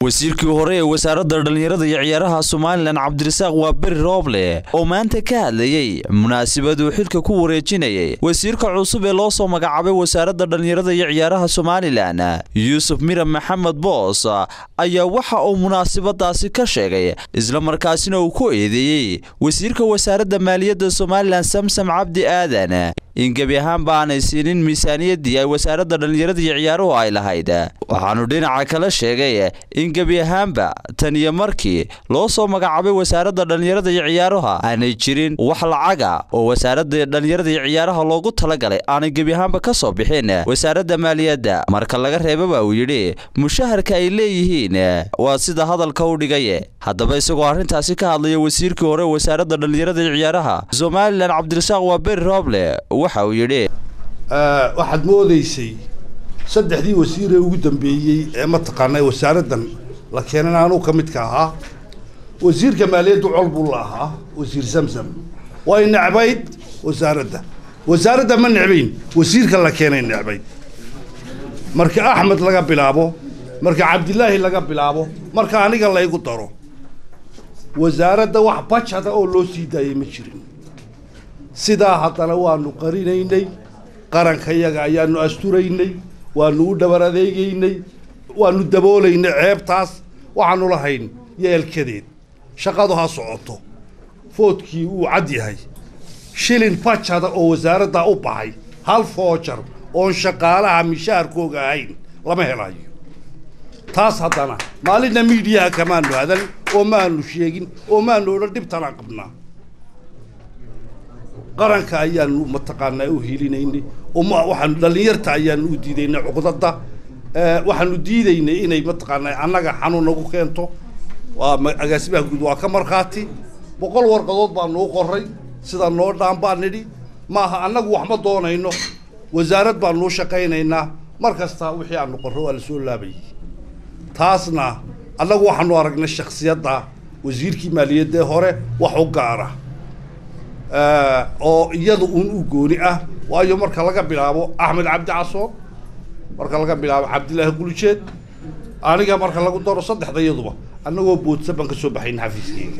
wasiirkii hore ee wasaaradda dhallinyarada iyo ciyaaraha somalilan cabdirasaaq waa beri rooble oo maanta ka hadlayey munaasabaduu xilka ku wareejinayay wasiirka cusub ee loo soo magacaabay wasaaradda dhallinyarada iyo ciyaaraha somalilan yuusuf miran maxamed boos ayaa waxa uu munaasabadaasi ka sheegay islamarkaasina uu ku eedeeyey wasiirka wasaaradda maaliyadda somalilan samsam cabdi aadan in gebi ahaanba aanay siinin miisaaniyaddii ay wasaaradda dhallinyarada iyo ciyaaruhu ay lahayd waxaanu dhinaca kale sheegay in gebi ahaanba tan iyo markii loo soo magacaabay wasaaradda dhallinyarada iyo ciyaaruha aanay jirin wax lacaga oo wasaaradda dhallinyarada iyo ciyaaraha loogu talagalay aanay gebi ahaanba ka soo bixin wasaaradda maaliyadda marka laga reebaba uu yidhi mushaharka ay leeyihiin waa sida hadalka u dhigay haddaba isagoo arrintaasi ka hadlaya wasiirkii hore wasaaradda dhallinyarada iyo ciyaaraha somalilan cabdirasaaq waa beri rooble waxa uu yidhi waxaad moodaysay saddexdii wasiiree ugu dambeeyey ee mataqaanaa wasaaraddan la keenan anuu ka midka ahaa wasiirka maaliyaddu col buu la ahaa wasiir samsam way necbayd wasaaradda wasaaradda ma necbayn wasiirka la keenay necbayd marka axmed laga bilaabo marka cabdilaahi laga bilaabo marka aniga laygu daro wasaaradda wax bajada oo loo sii daayay ma jirin sidaa haddana waanu qarinaynay qarankayaga ayaanu asturaynay waanu u dhabar adeegaynay waanu daboolaynay ceebtaas waxaanu lahayn yeelkadeed shaqadu ha socoto foodkii wuu cad yahay shilin bajada oo wasaaraddaa u baxay hal foojar oon shaqaalaha mishaharkooga ahayn lama helayo taas haddana maalinna miidiyaha kamaanu hadan oo maanu sheegin oo maanu odhan dhibtanaan qabnaa qaranka ayaanu mataqaanaa u helinaynay waxaanu dhallinyarta ayaanu u diidaynay cuqdada waxaanu diidaynay inay mataqaanaa annaga xanuun nagu keento waa agaasimaha guud waa ka markhaati boqol warqadood baanu u qoray sida noo dhaan baan nidhi maaha annagu wax ma doonayno wasaarad baanu u shaqaynaynaa mar kasta wixii aanu qorro waa la soo laabayay taasna annagu waxaanu aragnay shaksiyadda wasiirkii maaliyadda hore wax u gaara oo iyada uun u gooni ah waayo marka laga bilaabo axmed cabdi casoon marka laga bilaabo cabdilaahi gulujeed aniga marka lagu daro saddexda iyaduba annagoo boodsa baan ka soo baxayn xafiiskeyga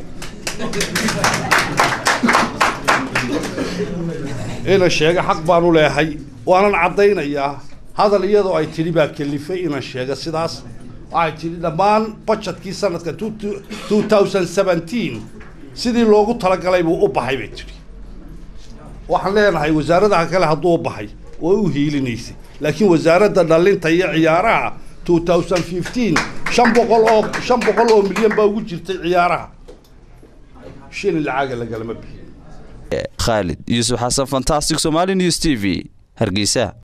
ina sheega xaq baanu leehay waanan caddaynayaa hadal iyadoo ay tidhi baa kelifay inan sheega sidaas waxay tidhi dhammaan bajetkii sanadka two thousand seventeen sidii loogu talagalay buu u baxay bay tidhi waxaan leenahay wasaaradaha kale hadduu u baxay way u hiilinaysay laakiin wasaaradda dhallinta iyo ciyaaraha two thousand fifteen shan boqol oo shan boqol oo milyan baa ugu jirtay ciyaaraha shilin lacaaga lagalama bixiyo khaalid yuusuf xasan fantastic somali news t v hargeysa